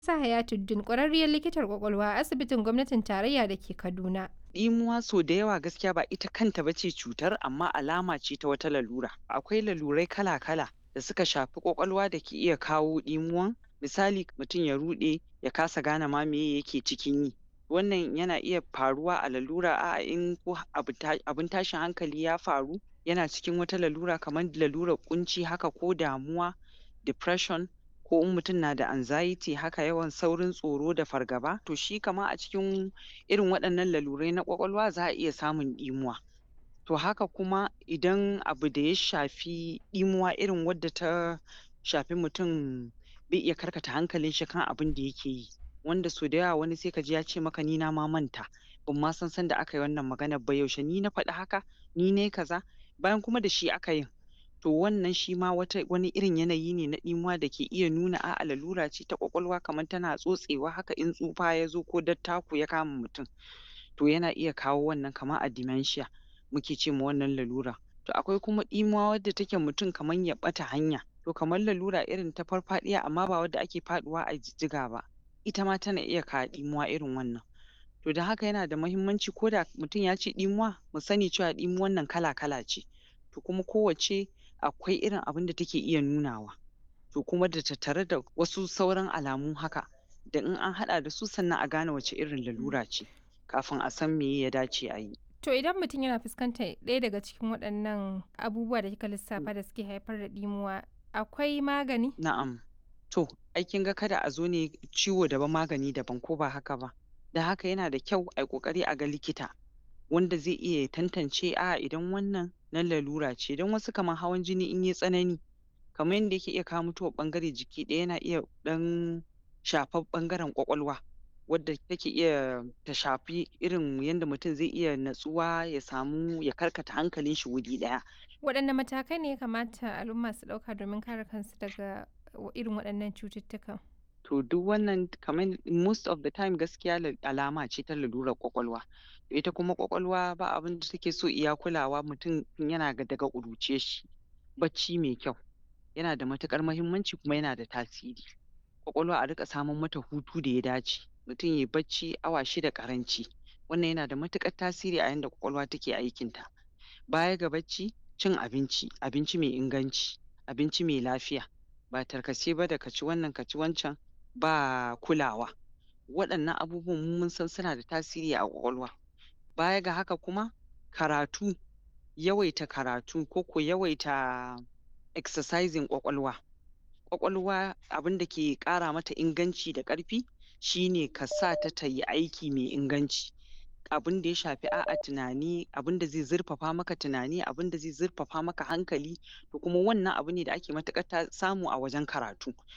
Sa Hayatuddin ƙwararriyar likitar ƙwaƙwalwa a asibitin gwamnatin tarayya da ke Kaduna. Ɗimuwa so da yawa gaskiya ba ita kanta ba ce cutar amma alama ce ta wata lalura. Akwai lalurai kala-kala da suka shafi ƙwaƙwalwa da ke iya kawo ɗimuwan. Misali mutum ya ruɗe ya kasa gane ma meye yake cikin yi. Wannan yana iya faruwa a lalura a'a in ko abu ta abin tashin hankali ya faru yana cikin wata lalura kamar lalurar ƙunci haka ko damuwa, depression ko in mutum na da anxiety haka yawan saurin tsoro da fargaba to shi kamar a cikin irin waɗannan lalurai na ƙwaƙwalwa za a iya samun ɗimuwa. To haka kuma idan abu da ya shafi ɗimuwa irin wadda ta shafi mutum bai iya karkata hankalin shi kan abin da yake yi. Wanda so da yawa wani sai ka ji ya ce maka ni na ma manta ban ma san sanda aka yi wannan maganar ba yaushe ni na faɗi haka, ni nai kaza bayan kuma da shi aka yin. To wannan shi ma wata wani irin yanayi ne na ɗimuwa da ke iya nuna a'a lalura ce ta ƙwaƙwalwa kamar tana tsotsewa haka in tsufa ya zo ko dattako ya kama mutum. To yana iya kawo wannan kamar a dementia muke ce ma wannan lalura. To akwai kuma ɗimuwa wadda take mutum kamar ya ɓata hanya. To kamar lalura irin ta farfaɗiya amma ba wadda ake faɗuwa a jijjiga ba. Ita ma tana iya kawo ɗimuwa irin wannan. To don haka yana da muhimmanci ko da mutum ya ce ɗimuwa mu sani cewa ɗimuwan nan kala-kala ce. To kuma kowacce akwai irin abin da take iya nunawa. To kuma da tattare da wasu sauran alamu haka da in an haɗa da su sannan a gane wace irin lalura ce kafin a san meye ya dace a yi. To idan mutum yana fuskantar ɗaya daga cikin waɗannan abubuwa da kika lissafa da suke haifar da ɗimuwa akwai magani? Na'am. To ai kin ga kada a zo ne ciwo daban magani daban ko ba haka ba. Don haka yana da kyau ai ƙoƙari a ga likita wanda zai iya ya tantance a'a idan wannan na lalura ce don wasu kamar hawan jini in yai tsanani kamar yanda yake iya kawo mutuwar ɓangare jiki ɗaya yana iya ɗan shafar ɓangaren ƙwaƙwalwa wadda take iya ta shafi irin yanda mutum zai iya natsuwa ya samu ya karkata hankalin shi wuri ɗaya. Waɗanne matakai ne ya kamata al'umma su ɗauka domin kare kansu daga irin waɗannan cututtukan? To duk wannan kamar most of the time gaskiya la alama ce ta lalurar ƙwaƙwalwa. Ita kuma ƙwaƙwalwa ba abin da take so iya kulawa mutum tun yana daga ƙuruciyar shi. Bacci mai kyau yana da matuƙar muhimmanci kuma yana da tasiri. Ƙwaƙwalwa a riƙa samar mata hutu da ya dace. Mutum yai bacci awa shida ƙaranci. Wannan yana da matuƙar tasiri a yanda ƙwaƙwalwa take aikin ta. Baya ga bacci, cin abinci, abinci mai inganci, abinci mai lafiya. Ba tarkace ba da ka ci wannan ka ci wancan ba kulawa. Waɗannan abubuwan mu mun san suna da tasiri a ƙwaƙwalwa. Baya ga haka kuma karatu, yawaita karatu ko ko yawaita exercising ƙwaƙwalwa. Ƙwaƙwalwa abin da ke ƙara mata inganci da ƙarfi shi ne ka sa ta ta yi aiki mai inganci. Abin da ya shafi a'a tunani, abin da zai zurfafa maka tunani, abin da zai zurfafa maka hankali to kuma wannan abu ne da ake matuƙar ta samu a wajen karatu.